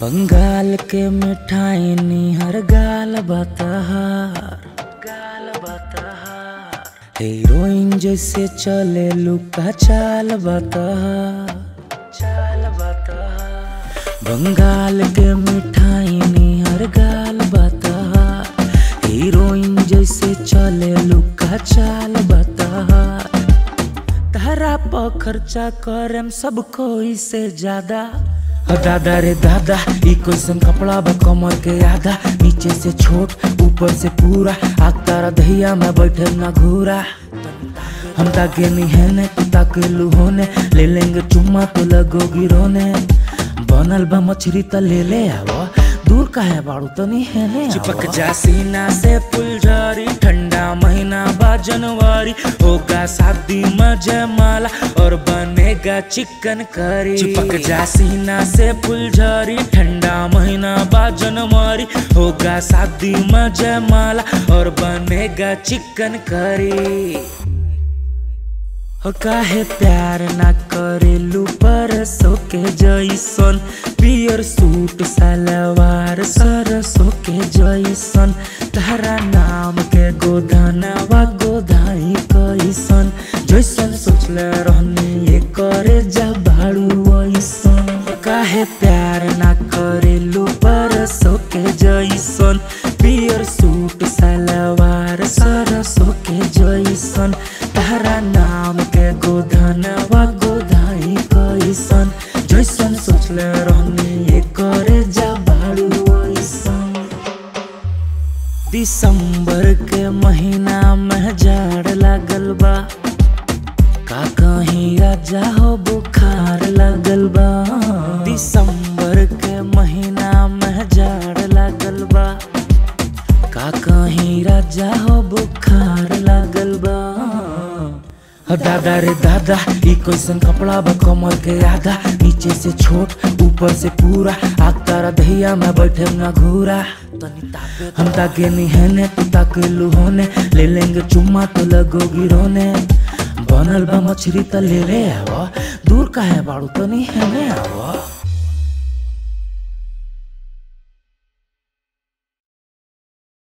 बंगाल के मिठाई निहर गाल बतहार गाल बतहार हीरोइन जैसे चले लुका चाल बतहार चाल बतहार बंगाल के मिठाई निहर गाल बतहार हीरोइन जैसे चले लुका चाल बतहार तारा पर खर्चा करम सब कोई से ज्यादा हो दादा रे दादा ई कैसन कपड़ा बा कमर के आधा नीचे से छोट ऊपर से पूरा आग तारा दहिया में बैठे ना घूरा हम ताके नहीं है ने तू ताके लू होने ले लेंगे चुम्मा तो लगोगी रोने बनल बा मछली त ले ले आवो दूर काहे बाड़ू तो नहीं है ने चिपक जा सीना से फुलझड़ी ठंडा महीना बा जनवरी होगा शादी में जयमाला और बनेगा चिकन करी चिपक जा सीना से फुलझड़ी ठंडा महीना बा जनवरी होगा शादी में जयमाला और बनेगा चिकन करी हो काहे प्यार ना करेलू परसों के जैसन पियर सूट सलवार सरसों के जैसन तारा नाम के गोधनवा गोधाई कैसन जैसन सोचले रहनी ये करे जा बाड़ू ऐसन काहे प्यार ना करेलू परसों के जैसन पियर सूट सलवार सरसों के जैसन तारा नाम के गोधनवा गोधाई कैसन जैसन सोचले रहनी ये करे जा बाड़ू ऐसन दिसंबर के महीना में जाड़ लागल बा का कहीं राजा हो बुखार लागल बा दिसंबर के महीना में जाड़ लागल बा का कहीं राजा हो बुखार लागल बा हो दादा रे दादा ई कैसन कपड़ा बा कमर के आधा नीचे से छोट ऊपर से पूरा आग तारा दहिया में बैठे ना घूरा हम ताके नहीं है ने तू ताके लू होने ले लेंगे चुम्मा तो लगोगी रोने बनल बा मछली त ले ले आवो दूर काहे बाड़ू तो नहीं है ने आवो